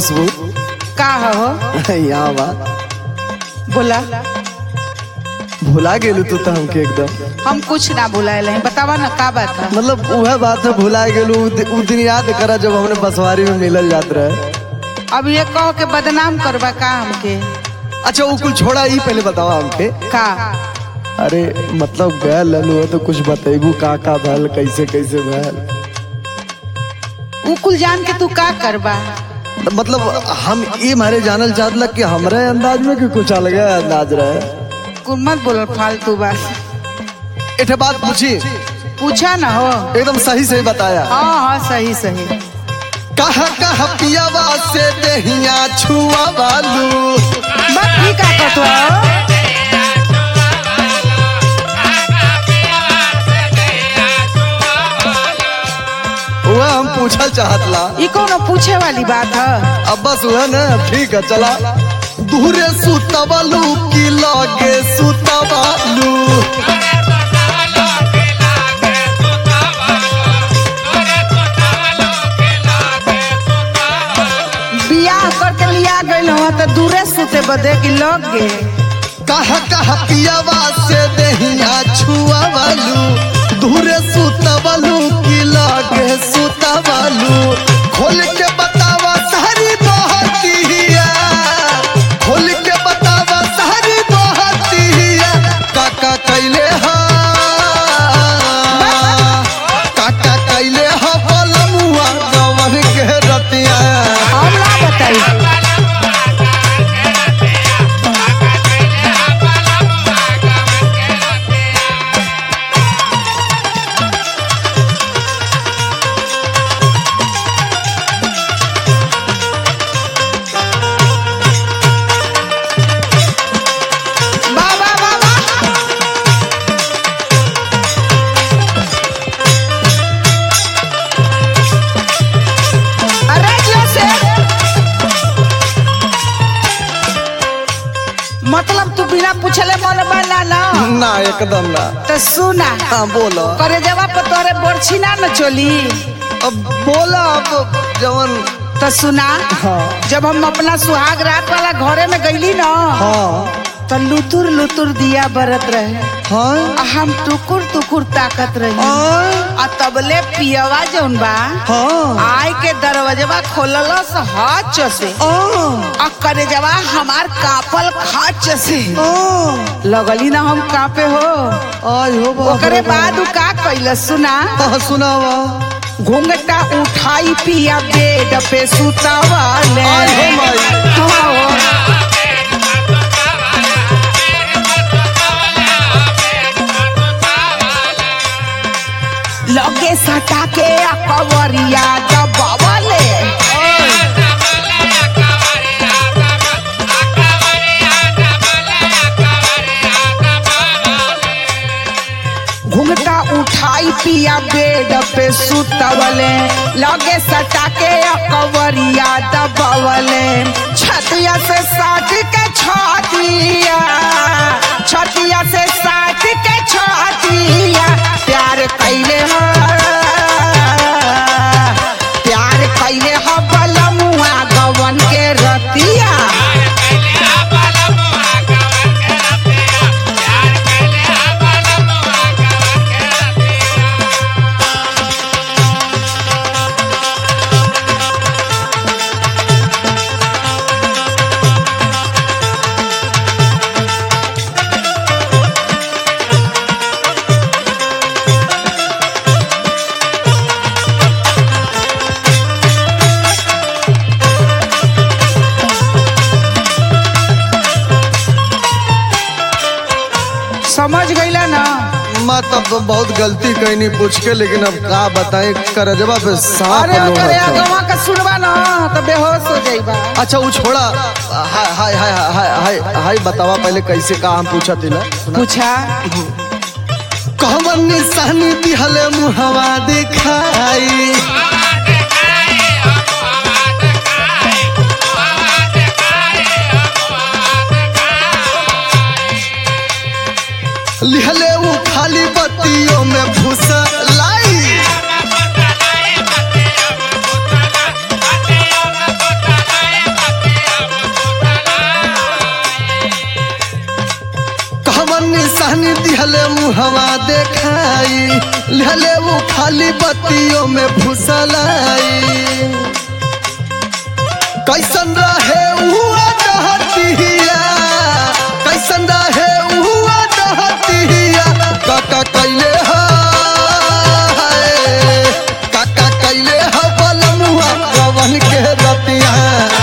खुशबू का हो यहाँ बा बोला भुला गेलू तू तो हमके एकदम हम कुछ ना भुलाए हैं बतावा ना का बात है मतलब वह बात है भुला गेलू उ दि- उ दिन याद करा जब हमने बसवारी में मिलल जात रहे अब ये कहो के बदनाम करबा का हमके अच्छा वो कुछ छोड़ा ही पहले बतावा हमके का अरे मतलब गए ललू तो कुछ बतेबू का का भल कैसे कैसे भल उ कुल जान के तू का करबा मतलब हम ये मारे जानल चाहत लग कि हमरे अंदाज में कि कुछ अलग अंदाज रहे कुल मत बोल फालतू बात एक बात पूछी पूछा ना हो एकदम सही सही बताया हाँ हाँ सही सही कहा कहा पियावा से देहिया छुआ बालू बात ही का कतो वह हम पूछल चाहत ला ई कोनो पूछे वाली बात है अब बस वह ना ठीक है चला दूरे सुतबलू की लगे सुतबलू बियाह करके लिया गइल हो तो दूरे सुते बदे की लग गे कहा कहा पियावा से देहिया छुआ बालू दूरे सुतबलू की लगे सुतबलू खोल के बतावा सारी बहतिया खोल के बतावा सारी बहतिया काका कैले हा काका कैले हा बलमुआ गवन के रतिया हम ना बताई वाह, वाह, वाह, वाह। अरे जो से मतलब तू बिना पूछले मन बना ना ना एकदम ना तो सुना हाँ बोलो करे जवाब पर तोरे बोरछी ना न चली अब बोला अब जवन तो सुना हाँ जब हम अपना सुहाग रात वाला घरे में गईली ना हाँ तो लुतुर लुतुर दिया बरत रहे हाँ आ हम टुकुर टुकुर ताकत रही हाँ आ तबले पियवा जौन बा हाँ आय के दरवाजवा खोललस हाथ से आ करे जवा हमार कापल खाच से लगली ना हम कापे हो आज हो बाप ओकरे रे बाप। बाद उ का कैलस सुना हाँ सुनावा घूंघटा उठाई पिया बेड पे सुतावाले आय हो माई। हाँ। लगे सटा के आ कवरिया दबावले घुंघटा उठाई पिया बेड पे सुतवले लगे सटा के आ कवरिया दबावले छतिया से साट के छतिया छतिया से साट के छतिया प्यार कैले हो प्यार कैले हो बलमुआ गवन के रतिया समझ गईला ना मैं तब तो बहुत गलती कहनी पूछ के लेकिन अब का बताएं करजबा पे सांप अरे लोग अरे हैं। अगवा का सुनवा ना तो बेहोश हो जाइबा अच्छा वो छोड़ा हाय हाय हाय हाय हाय हाय बतावा पहले कैसे का हम पूछा तिला पूछा कहवन निशानी दिहले मुहवा दिखाई लिहले वो खाली बत्तियों में फुसलाई निशानी दिहले मुहवा देखाई लिहले वो खाली बत्तियों में फुसलाई कैसन रहे हुआ दहतिया कैसन रहे हुआ दहतिया काका कैले हाय काका कैले हा बलमुआ रवन के रतिया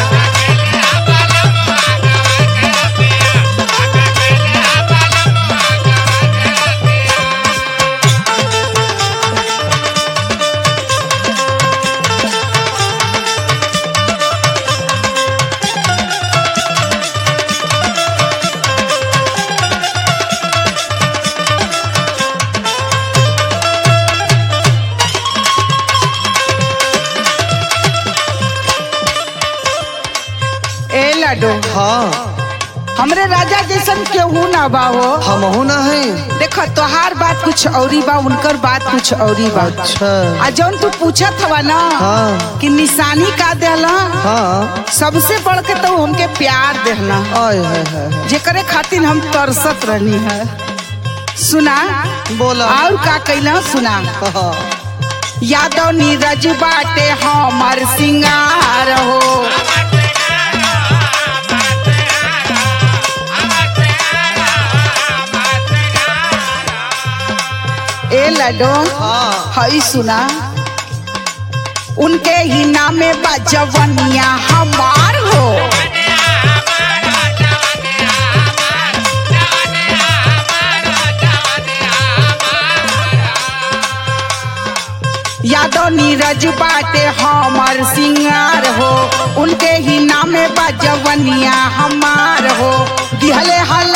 ए लड्डू हाँ हमरे राजा जैसन केहू ना बा हो हम ना है देखो तोहार बात कुछ औरी बा उनकर बात कुछ औरी बा अच्छा आ जौन तू पूछत हवा ना हाँ। कि निशानी का देला हाँ सबसे बढ़ के तो हमके प्यार देला आय है, है, है। जेकरे खातिर हम तरसत रहनी है सुना बोला और का कैला सुना हाँ। यादव नीरज बाटे हमर सिंगार हो ए लडो हाँ हई सुना उनके ही नामे बजवनिया हमार हो यादव नीरज बाटे हमर सिंगार हो उनके ही नामे बजवनिया हमार हो दिहले हल